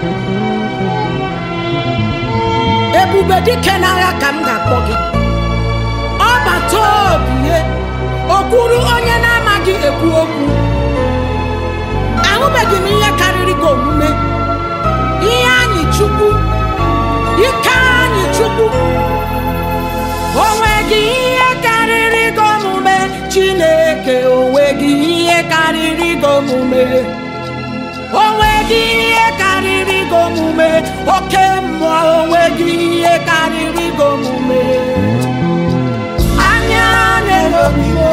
ebube dike n'agha ka m ga-akpọ gị ọbata obie okwuru onye na-amaghị ekwu okwu ahụbeghị m ihe karịrị gị omume ihe anyị chukwu ike anyị chukwu onweghị ihe karịrị gị omume chineke onweghị ihe karịrị gị omume onweghị ihe karịrị gị omume oke mmụọ onweghị ihe karịrị gị omume anya na-elobi m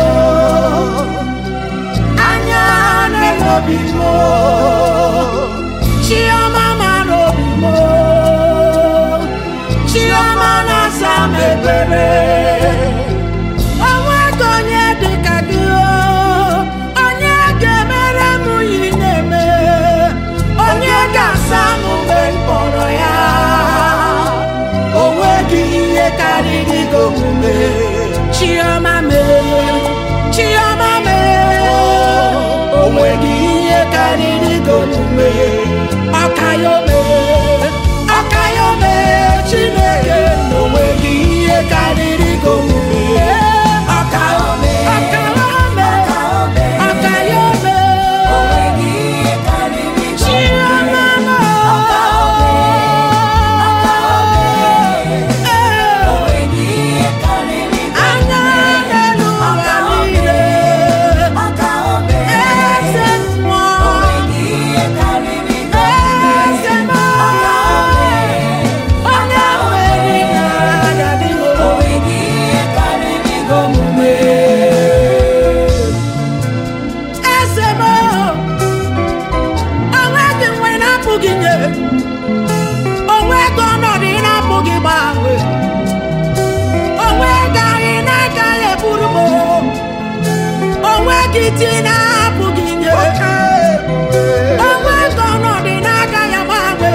anya na-elobi m chiọma mara obi m chiọma na-asa m ebere onweghị onye dị ka gị o onye ga-emere m yi na-eme onye ga-asa m mgbe m kpọrọ ya onweghị ihe karịrị gị omume chiọma mee chiọma mee onweghị ihe karịrị gị omume ọkayome ọkayome chineke na onweghị ihe karịrị gị omume ọkayome ọkayome ọkayome chiọma mee anya n'elu ụwa niile eze mmụọ eze mmụọ onye nwere na-adadị omume eze mmụọ onweghị nwe na-apụghị nye onweghị ọnọdụ ị na-apụghị gbanwe onweghị anyị na-agaghị eburu m onweghị ti na-apụghị nye onweghị ọnọdụ ị na-agaghị agbanwe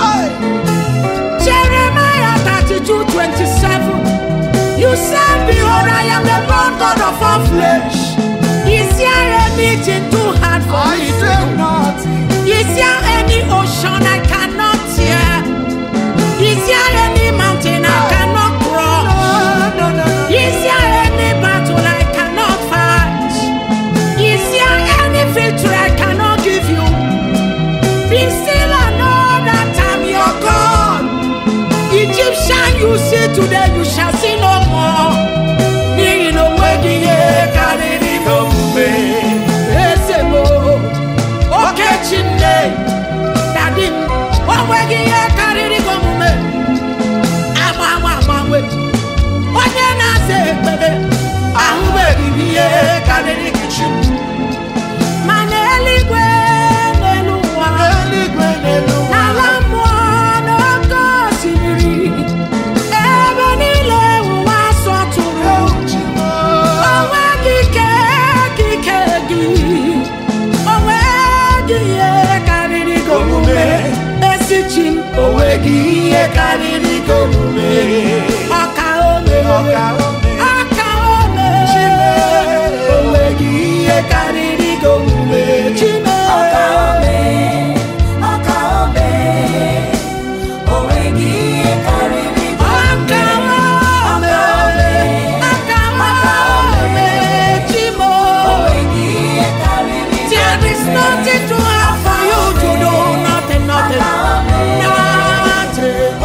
Jeremiah 32 27 You said, Behold, I am the Lord God of all flesh. Is there anything too hard for I me? say nothing. Is there any ocean I cannot tear? Is there any mountain I cannot cross? No, no, no, no. Is there any battle I cannot fight? Is there any victory I cannot give you? Be still and know that I'm your God. Egyptian you see today, you shall see no more. N'ihi na onweghị ihe karịrị gị omume. Eze m, oke Chineke, dadi m, onweghị ihe karịrị gị omume. Agbanwe agbanwe, onye na-aza ekpere, ahụbeghị m ihe karịrị gị chi m. Ma n'eluigwe n'elu ụwa, Eluigwe n'elu ụwa. n'ala mmụọ n'oké osimiri, ebe niile ụwa sọtụrụ. Onweghị ike ka ike gị, onweghị ihe karịrị gị omume. Ezi chi m, onweghị ihe karịrị gị omume. Ọka ome, Ọka ome. ọka ome. Onweghị ihe karịrị gị omume. Chime. Ọka ome, ọka ome. Chimo. There is nothing too hard for you to do. Nothing, nothing, nothing.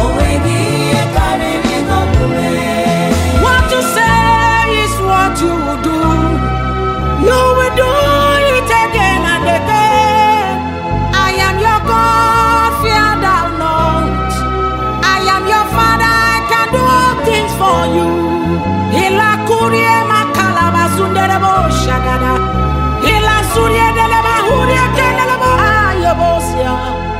What you say is what you will do. You will do it again and again. I am your God, fear thou not. I am your Father, I can do all things for you. Ila kurie makala basundere bo shagada. Ila surie dele ba hurie kelele bo ayobosia.